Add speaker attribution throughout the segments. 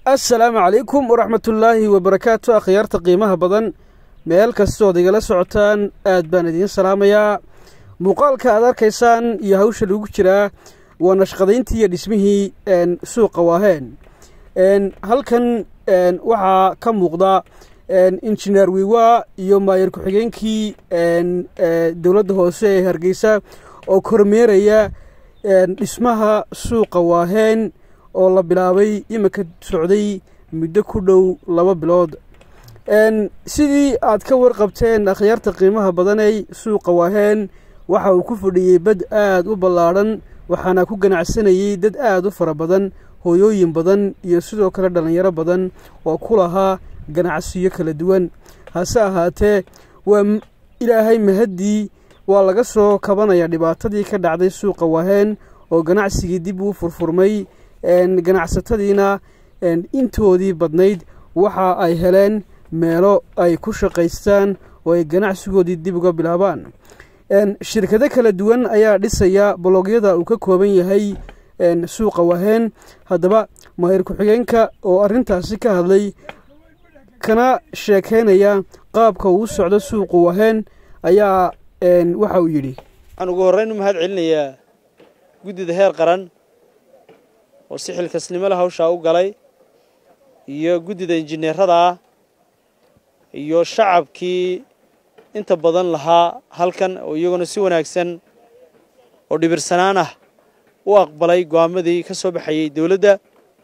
Speaker 1: assalaamu calaykum waraxmatullaahi wabarakaatu akhyaarta qiimaha badan meel kastood igala socotaan aad baan idiin salaamayaa muuqaalka aad arkaysaan iyo hawsha lagu jiraa waa nashqadayntii iyo dhismihii suuqa waaheen halkan waxaa ka muuqda injineer wiiwa iyo maayar ku-xigeenkii dowladda hoose ee hargeysa oo kormeeraya dhismaha suuqa waaheen oo la bilaabay iminka socday muddo ku dhow laba bilood sidii aad ka warqabteen akhyaarta qiimaha badanay suuqa waaheen waxa uu ku fadhiyey bad aad u ballaadhan waxaana ku ganacsanayey dad aad u fara badan hooyooyin badan iyo sidoo kale dhallinyaro badan oo ku lahaa ganacsiyo kala duwan hase ahaatee waa ilaahay mahaddii waa laga soo kabanaya dhibaatadii ka dhacday suuqa waaheen oo ganacsigii dib uu furfurmay ganacsatadiina intoodii badnayd waxa ay heleen meelo ay ku shaqaystaan oo ay ganacsigoodii dib uga bilaabaan shirkado kala duwan ayaa dhisaya bologyada uu ka kooban yahay suuqa waaheen haddaba mahir ku-xigeenka oo arrintaasi ka hadlay kana sheekeynaya qaabka uu socdo suuqu waaheen ayaa waxa uu yidhi
Speaker 2: waxaan ugu horreyn u mahad celinayaa guddida heer qaran oo si xilkasnimo leh hawshaa u galay iyo guddida injineerada ah iyo shacabkii inta badan lahaa halkan oo iyaguna si wanaagsan oo dhibirsanaan ah u aqbalay go'aamadii ka soo baxayey dowladda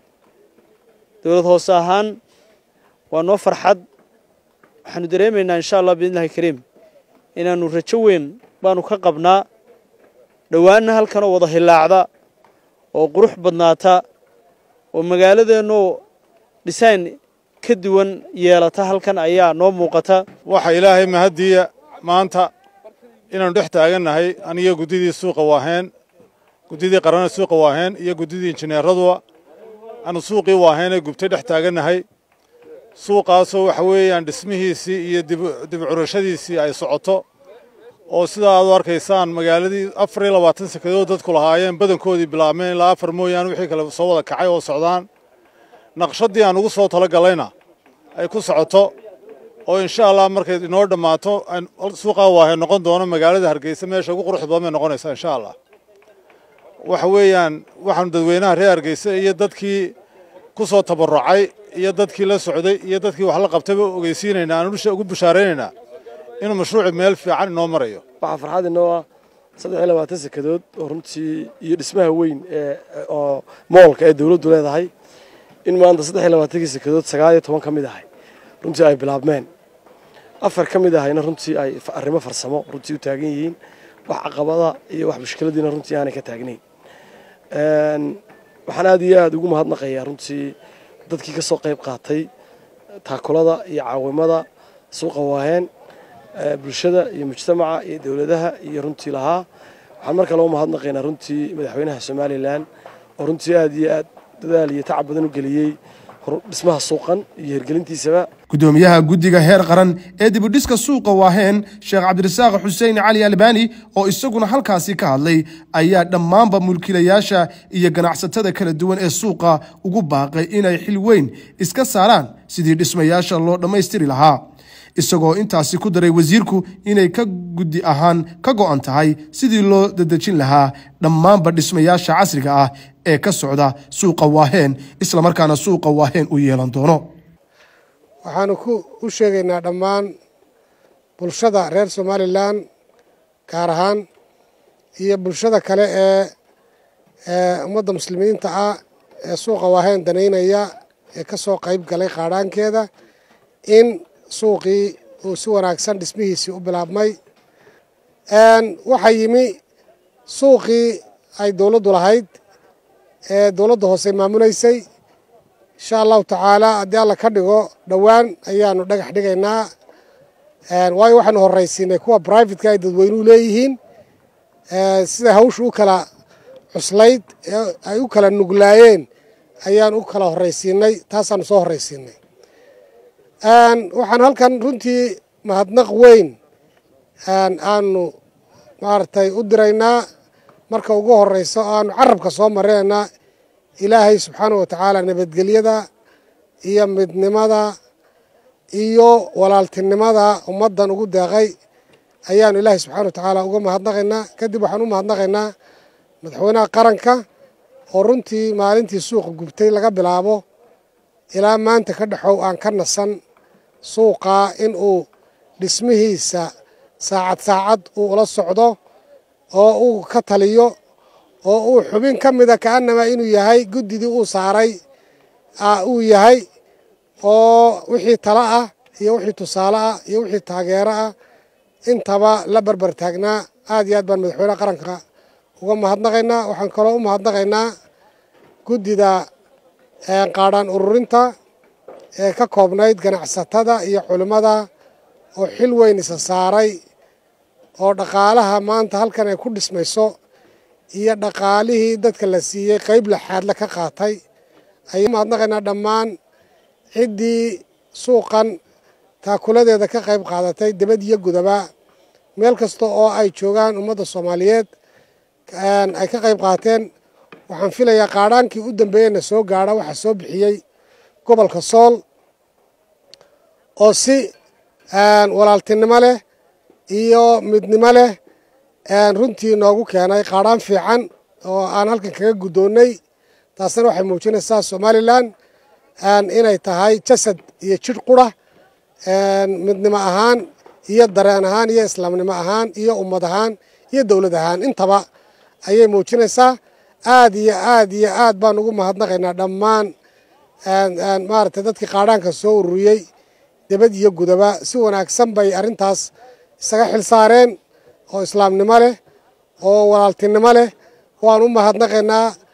Speaker 2: dowlad hoose ahaan waa noo farxad waxaanu dareemaynaa insha allah biidnillahi kariim inaannu rajo weyn baanu ka qabnaa dhowaanna halkan oo wada hillaacda oo qurux badnaata oo magaaladeennu dhisayn ka duwan yeelata halkan ayaa noo muuqata
Speaker 3: waxa ilaahay mahaddiiya maanta inaannu dhex taagannahay aniyo guddidii suuqa waaheen guddidii qarana suuqa waaheen iyo guddidii injineeraduba aanu suuqii waaheenee gubtay dhex taagannahay suuqaasoo waxa weeyaan dhismihiisii iyo dib curashadiisii ay socoto oo sidaa aad u arkaysaan magaaladii afar iyo labaatan sekadood dadku lahaayeen badankoodii bilaabmeen ilaa afar mooyaane wixii kale soo wada kacay oo socdaan naqshadii aan ugu soo tala gallayna ay ku socoto oo insha allah markay inoo dhammaato suuqaa waahe noqon doono magaalada hargeysa meesha ugu quruxda badan bay noqonaysaa insha allah waxa weeyaan waxaanu dadweynaha reer hargeysa iyo dadkii ku soo tabarucay iyo dadkii la socday iyo dadkii wax la qabtayba ogeysiinaynaa aan ugu bushaaraynaynaa inuu mashruuci meel fiican inoo marayo
Speaker 4: waxaa farxad inoo ah saddex iyo labaatan sekadood oo runtii iyo dhismaha weyn ee oo moolka ee dowladdu leedahay in maanta saddex iyo labaatankii sekadood sagaal iyo toban ka mid ahay runtii ay bilaabmeen afar ka mid ahayna runtii ay arrimo farsamo runtii u taagan yihiin wax caqabada iyo wax mushkiladiina runtii aanay ka taagnayn waxaan aad iyo aad ugu mahadnaqayaa runtii dadkii ka soo qayb qaatay taakulada iyo caawimada suuqa waaheen bulshada iyo mujtamaca iyo dowladaha iyo runtii lahaa waxaan mar kale u mahadnaqaynaa runtii madaxweynaha somalilan oo runtii aad iyo aad dadaal iyo tacab badan u geliyey dhismaha suuqan iyo hirgelintiisaba
Speaker 5: gudoomiyaha guddiga heer qaran ee dibudhiska suuqa waaheen sheekh cabdirasaaq xuseen cali albani oo isaguna halkaasi ka hadlay ayaa dhammaanba mulkiilayaasha iyo ganacsatada kala duwan ee suuqa ugu baaqay inay xil weyn iska saaraan sidii dhismayaasha loo dhammaystiri lahaa isagoo intaasi ku daray wasiirku inay ka guddi ahaan ka go'an tahay sidii loo dadejin lahaa dhammaanba dhismayaasha casriga ah ee ka socda suuqa waaheen islamarkaana suuqa waaheen u yeelan doono
Speaker 6: waxaanu u sheegaynaa dhammaan bulshada reer somalilan gaar ahaan iyo bulshada kale ee ummadda muslimiinta ah ee suuqa waaheen danaynaya ee ka soo qayb galay qaadhaankeeda in suuqii uu si wanaagsan dhismihiisii u bilaabmay waxaa yimi suuqii ay dowladdu lahayd ee dowladda hoose maamulaysay insha allahu tacaala haddii alla ka dhigo dhowaan ayaanu dhagax dhigaynaa waayo waxaanu horraysiinay kuwa brivatka ay dadweynuhu leeyihiin sida hawsha u kala cuslayd ee ay u kala nuglaayeen ayaan u kala horraysiinay taasaanu soo horraysiinay waxaan halkan runtii mahadnaq weyn aanu maaragtay u diraynaa marka ugu horeyso aanu carabka soo maraynaa ilaahay subxaanah wa tacaala nabadgelyada iyo midnimada iyo walaaltinimada ummaddan ugu deeqay ayaanu ilaahay subxana wa tacaala uga mahadnaqaynaa kadib waxaan u mahadnaqaynaa madaxweynaha qaranka oo runtii maalintii suuqa gubtay laga bilaabo ilaa maanta ka dhexow aan ka nasan suuqaa in uu dhismihiisa saacad saacad uu ula socdo oo uu ka taliyo oo uu xubin ka mida ka'annamaa inuu yahay guddidii uu saaray uu yahay oo wixii talo ah iyo wixii tusaale ah iyo wixii taageero ah intaba la barbar taagnaa aad iyo aad baan madaxweynaha qaranka uga mahadnaqaynaa waxaan kaloo u mahadnaqaynaa guddida qaadhaan ururinta ee ka koobnayd ganacsatada iyo culimmada oo xil weyn isa saaray oo dhaqaalaha maanta halkan ay ku dhismayso iyo dhaqaalihii dadka la siiyey qayb laxaadle ka qaatay ayaan mahadnaqaynaa dhammaan ciddii suuqan taakuladeeda ka qayb qaadatay dibad iyo gudaba meel kasta oo ay joogaan ummadda soomaaliyeed ay ka qayb qaateen waxaan filayaa qaadhaankii u dambeeyeyna soo gaadha waxaa soo bixiyey gobolka sool oo si walaaltinimo leh iyo midnimo leh runtii noogu keenay qaadhaan fiican oo aan halkan kaga guddoonnay taasna waxay muujinaysaa somalilan inay tahay jasad iyo jidh qura midnimo ahaan iyo dareen ahaan iyo islaamnimo ahaan iyo ummad ahaan iyo dowlad ahaan intaba ayay muujinaysaa aad iyo aad iyo aad baan ugu mahadnaqaynaa dhammaan maaragtay dadkii qaadhaanka soo ururiyey debad iyo gudaba si wanaagsan bay arrintaas isaga xil saareen oo islaamnimo leh oo walaaltinimo leh waan u mahadnaqaynaa